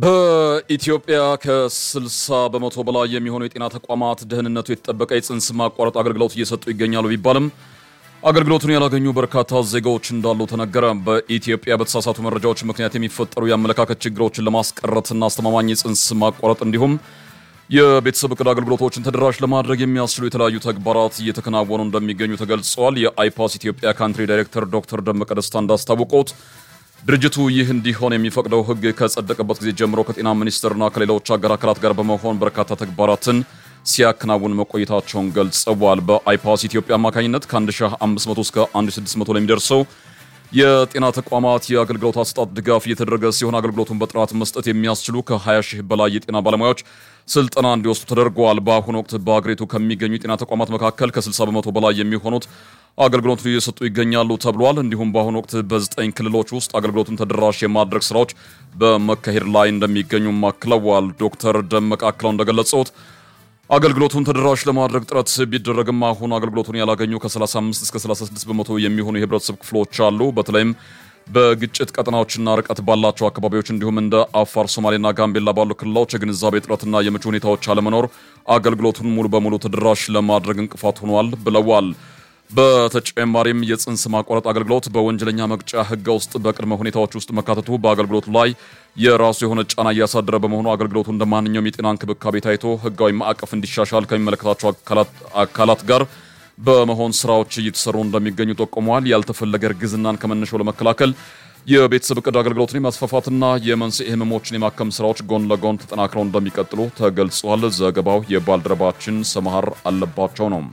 በኢትዮጵያ ከ60 በመቶ በላይ የሚሆኑ የጤና ተቋማት ደህንነቱ የተጠበቀ የጽንስ ማቋረጥ አገልግሎት እየሰጡ ይገኛሉ ቢባልም አገልግሎቱን ያላገኙ በርካታ ዜጋዎች እንዳሉ ተነገረ። በኢትዮጵያ በተሳሳቱ መረጃዎች ምክንያት የሚፈጠሩ የአመለካከት ችግሮችን ለማስቀረትና አስተማማኝ የጽንስ ማቋረጥ እንዲሁም የቤተሰብ እቅድ አገልግሎቶችን ተደራሽ ለማድረግ የሚያስችሉ የተለያዩ ተግባራት እየተከናወኑ እንደሚገኙ ተገልጸዋል። የአይፓስ ኢትዮጵያ ካንትሪ ዳይሬክተር ዶክተር ደመቀ ደስታ እንዳስታወቁት ድርጅቱ ይህ እንዲሆን የሚፈቅደው ሕግ ከጸደቀበት ጊዜ ጀምሮ ከጤና ሚኒስቴርና ከሌሎች አገር አካላት ጋር በመሆን በርካታ ተግባራትን ሲያከናውን መቆየታቸውን ገልጸዋል። በአይፓስ ኢትዮጵያ አማካኝነት ከ1500 እስከ 1600 ለሚደርሰው የጤና ተቋማት የአገልግሎት አሰጣጥ ድጋፍ እየተደረገ ሲሆን አገልግሎቱን በጥራት መስጠት የሚያስችሉ ከ20 ሺህ በላይ የጤና ባለሙያዎች ስልጠና እንዲወስዱ ተደርገዋል። በአሁኑ ወቅት በአገሪቱ ከሚገኙ የጤና ተቋማት መካከል ከ60 በመቶ በላይ የሚሆኑት አገልግሎቱን እየሰጡ ይገኛሉ ተብሏል። እንዲሁም በአሁኑ ወቅት በዘጠኝ ክልሎች ውስጥ አገልግሎቱን ተደራሽ የማድረግ ስራዎች በመካሄድ ላይ እንደሚገኙም አክለዋል። ዶክተር ደመቀ አክለው እንደገለጹት አገልግሎቱን ተደራሽ ለማድረግ ጥረት ቢደረግም አሁን አገልግሎቱን ያላገኙ ከ35 እስከ 36 በመቶ የሚሆኑ የህብረተሰብ ክፍሎች አሉ። በተለይም በግጭት ቀጠናዎችና ርቀት ባላቸው አካባቢዎች እንዲሁም እንደ አፋር፣ ሶማሌና ጋምቤላ ባሉ ክልሎች የግንዛቤ እጥረትና የምቹ ሁኔታዎች አለመኖር አገልግሎቱን ሙሉ በሙሉ ተደራሽ ለማድረግ እንቅፋት ሆኗል ብለዋል። በተጨማሪም የጽንስ ማቋረጥ አገልግሎት በወንጀለኛ መቅጫ ህግ ውስጥ በቅድመ ሁኔታዎች ውስጥ መካተቱ በአገልግሎቱ ላይ የራሱ የሆነ ጫና እያሳደረ በመሆኑ አገልግሎቱ እንደ ማንኛውም የጤና እንክብካቤ ታይቶ ህጋዊ ማዕቀፍ እንዲሻሻል ከሚመለከታቸው አካላት ጋር በመሆን ስራዎች እየተሰሩ እንደሚገኙ ጠቁመዋል። ያልተፈለገ እርግዝናን ከመነሻው ለመከላከል የቤተሰብ እቅድ አገልግሎትን የማስፋፋትና የመንስኤ ህመሞችን የማከም ስራዎች ጎን ለጎን ተጠናክረው እንደሚቀጥሉ ተገልጿል። ዘገባው የባልደረባችን ሰመሃር አለባቸው ነው።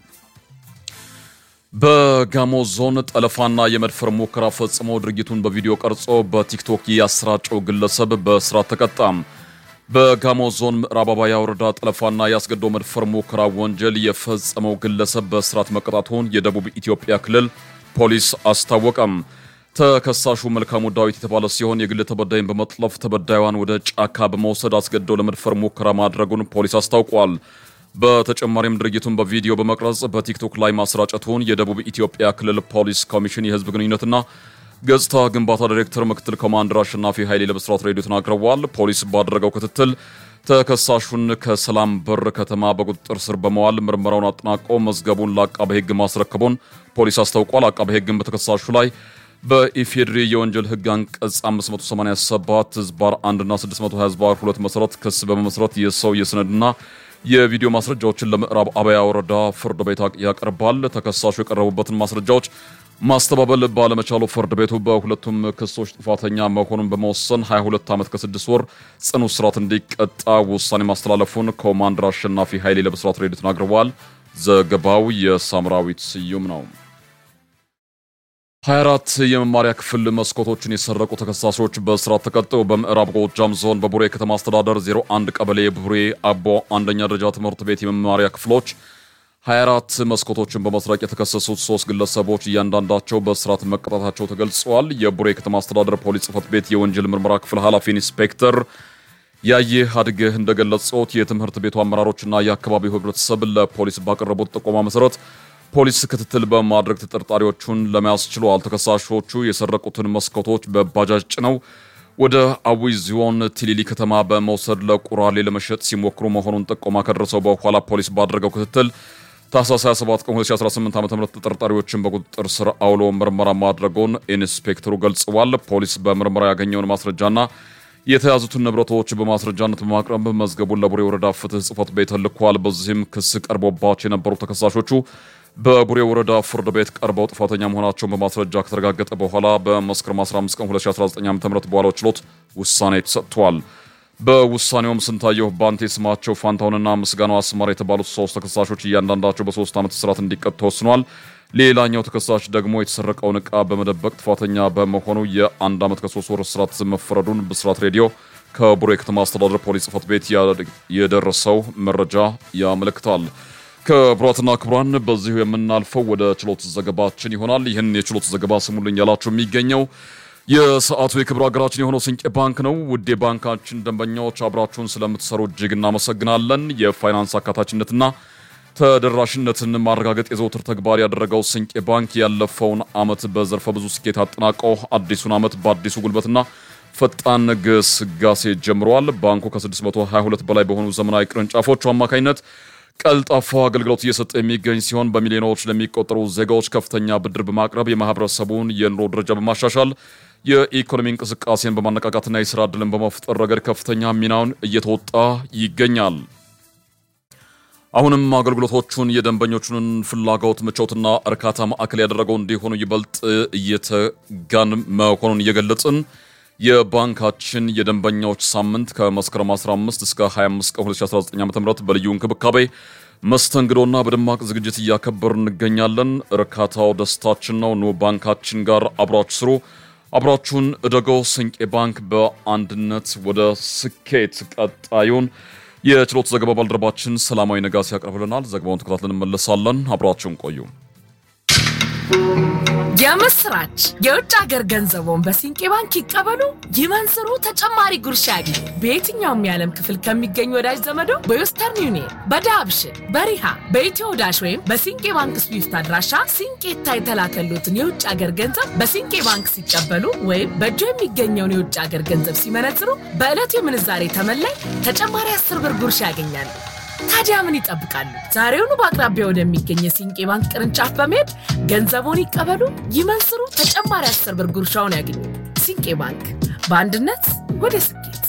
በጋሞ ዞን ጠለፋና የመድፈር ሙከራ ፈጽሞ ድርጊቱን በቪዲዮ ቀርጾ በቲክቶክ ያሰራጨው ግለሰብ በእስራት ተቀጣ። በጋሞ ዞን ምዕራብ አባያ ወረዳ ጠለፋና ያስገድዶ መድፈር ሙከራ ወንጀል የፈጸመው ግለሰብ በእስራት መቀጣቱን የደቡብ ኢትዮጵያ ክልል ፖሊስ አስታወቀም። ተከሳሹ መልካሙ ዳዊት የተባለ ሲሆን የግል ተበዳይን በመጥለፍ ተበዳይዋን ወደ ጫካ በመውሰድ አስገድዶ ለመድፈር ሙከራ ማድረጉን ፖሊስ አስታውቋል። በተጨማሪም ድርጊቱን በቪዲዮ በመቅረጽ በቲክቶክ ላይ ማሰራጨቱን የደቡብ ኢትዮጵያ ክልል ፖሊስ ኮሚሽን የህዝብ ግንኙነትና ገጽታ ግንባታ ዳይሬክተር ምክትል ኮማንደር አሸናፊ ኃይሌ ለብስራት ሬዲዮ ተናግረዋል። ፖሊስ ባደረገው ክትትል ተከሳሹን ከሰላም በር ከተማ በቁጥጥር ስር በመዋል ምርመራውን አጠናቆ መዝገቡን ለአቃቤ ሕግ ማስረከቡን ፖሊስ አስታውቋል። አቃቤ ሕግን በተከሳሹ ላይ በኢፌድሪ የወንጀል ሕግ አንቀጽ 587 ዝባር 1 እና 620 ዝባር 2 መሰረት ክስ በመመስረት የሰው የሰነድና የቪዲዮ ማስረጃዎችን ለምዕራብ አባያ ወረዳ ፍርድ ቤት ያቀርባል። ተከሳሹ የቀረቡበትን ማስረጃዎች ማስተባበል ባለመቻሉ ፍርድ ቤቱ በሁለቱም ክሶች ጥፋተኛ መሆኑን በመወሰን 22 ዓመት ከ6 ወር ጽኑ እስራት እንዲቀጣ ውሳኔ ማስተላለፉን ኮማንደር አሸናፊ ኃይሌ ለብስራት ሬዲዮ ተናግረዋል። ዘገባው የሳምራዊት ስዩም ነው። 24 የመማሪያ ክፍል መስኮቶችን የሰረቁ ተከሳሾች በእስራት ተቀጡ። በምዕራብ ጎጃም ዞን በቡሬ ከተማ አስተዳደር 01 ቀበሌ ቡሬ አቦ አንደኛ ደረጃ ትምህርት ቤት የመማሪያ ክፍሎች 24 መስኮቶችን በመስረቅ የተከሰሱት ሶስት ግለሰቦች እያንዳንዳቸው በእስራት መቀጣታቸው ተገልጸዋል። የቡሬ ከተማ አስተዳደር ፖሊስ ጽሕፈት ቤት የወንጀል ምርመራ ክፍል ኃላፊ ኢንስፔክተር ያየህ አድገህ እንደገለጹት የትምህርት ቤቱ አመራሮችና የአካባቢው ሕብረተሰብ ለፖሊስ ባቀረቡት ጥቆማ መሰረት ፖሊስ ክትትል በማድረግ ተጠርጣሪዎቹን ለመያዝ ችሏል። ተከሳሾቹ የሰረቁትን መስኮቶች በባጃጅ ጭነው ወደ አዊ ዞን ቲሊሊ ከተማ በመውሰድ ለቁራሌ ለመሸጥ ሲሞክሩ መሆኑን ጥቆማ ከደረሰው በኋላ ፖሊስ ባደረገው ክትትል ታህሳስ 27 ቀን 2018 ዓ.ም ተጠርጣሪዎችን በቁጥጥር ስር አውሎ ምርመራ ማድረጉን ኢንስፔክተሩ ገልጸዋል። ፖሊስ በምርመራ ያገኘውን ማስረጃና የተያዙትን ንብረቶች በማስረጃነት በማቅረብ መዝገቡን ለቡሬ ወረዳ ፍትህ ጽሕፈት ቤት ልኳል። በዚህም ክስ ቀርቦባቸው የነበሩ ተከሳሾቹ በቡሬ ወረዳ ፍርድ ቤት ቀርበው ጥፋተኛ መሆናቸውን በማስረጃ ከተረጋገጠ በኋላ በመስከረም 15 ቀን 2019 ዓ.ም በዋለው ችሎት ውሳኔ ተሰጥቷል። በውሳኔውም ስንታየሁ ባንቴ፣ ስማቸው ፋንታሁንና ምስጋናው አስማር የተባሉት ሶስት ተከሳሾች እያንዳንዳቸው በሶስት ዓመት እስራት እንዲቀጡ ተወስኗል። ሌላኛው ተከሳሽ ደግሞ የተሰረቀውን ዕቃ በመደበቅ ጥፋተኛ በመሆኑ የአንድ ዓመት ከሶስት ወር እስራት መፈረዱን ብስራት ሬዲዮ ከቡሬ ከተማ አስተዳደር ፖሊስ ጽሕፈት ቤት የደረሰው መረጃ ያመለክታል። ክቡራትና ክቡራን በዚሁ የምናልፈው ወደ ችሎት ዘገባችን ይሆናል። ይህን የችሎት ዘገባ ስሙልኝ ያላችሁ የሚገኘው የሰዓቱ የክብር ሀገራችን የሆነው ስንቄ ባንክ ነው። ውድ የባንካችን ደንበኛዎች አብራችሁን ስለምትሰሩ እጅግ እናመሰግናለን። የፋይናንስ አካታችነትና ተደራሽነትን ማረጋገጥ የዘውትር ተግባር ያደረገው ስንቄ ባንክ ያለፈውን ዓመት በዘርፈ ብዙ ስኬት አጠናቀው አዲሱን ዓመት በአዲሱ ጉልበትና ፈጣን ግስጋሴ ጀምረዋል። ባንኩ ከ622 በላይ በሆኑ ዘመናዊ ቅርንጫፎቹ አማካኝነት ቀልጣፋ አገልግሎት እየሰጠ የሚገኝ ሲሆን በሚሊዮኖች ለሚቆጠሩ ዜጋዎች ከፍተኛ ብድር በማቅረብ የማህበረሰቡን የኑሮ ደረጃ በማሻሻል የኢኮኖሚ እንቅስቃሴን በማነቃቃትና የስራ ዕድልን በመፍጠር ረገድ ከፍተኛ ሚናውን እየተወጣ ይገኛል። አሁንም አገልግሎቶቹን የደንበኞቹን ፍላጎት ምቾትና እርካታ ማዕከል ያደረገው እንዲሆኑ ይበልጥ እየተጋን መሆኑን እየገለጽን የባንካችን የደንበኛዎች ሳምንት ከመስከረም 15 እስከ 25 ቀን 2019 ዓ.ም በልዩ እንክብካቤ መስተንግዶና በደማቅ ዝግጅት እያከበር እንገኛለን። እርካታው ደስታችን ነው። ኑ ባንካችን ጋር አብራችሁ ስሩ፣ አብራችሁን እደጎ። ስንቄ ባንክ በአንድነት ወደ ስኬት። ቀጣዩን የችሎት ዘገባ ባልደረባችን ሰላማዊ ነጋሲ ያቀርብልናል። ዘገባውን ተከታትለን እንመለሳለን። አብራችሁን ቆዩ። የምስራች! የውጭ ሀገር ገንዘቦን በሲንቄ ባንክ ይቀበሉ፣ ይመንዝሩ፣ ተጨማሪ ጉርሻ ያግኙ። በየትኛውም የዓለም ክፍል ከሚገኙ ወዳጅ ዘመዶ በዌስተርን ዩኒየን፣ በዳብሽን፣ በሪሃ፣ በኢትዮ ዳሽ ወይም በሲንቄ ባንክ ስዊፍት አድራሻ ሲንቄታ የተላከሉትን የውጭ ሀገር ገንዘብ በሲንቄ ባንክ ሲቀበሉ ወይም በእጆ የሚገኘውን የውጭ ሀገር ገንዘብ ሲመነዝሩ በዕለቱ የምንዛሬ ተመላይ ተጨማሪ አስር ብር ጉርሻ ያገኛሉ። ታዲያ ምን ይጠብቃሉ? ዛሬውኑ በአቅራቢያ ወደሚገኝ የሲንቄ ባንክ ቅርንጫፍ በመሄድ ገንዘቦን ይቀበሉ፣ ይመንዝሩ፣ ተጨማሪ አስር ብር ጉርሻውን ያገኙ። ሲንቄ ባንክ በአንድነት ወደ ስኬት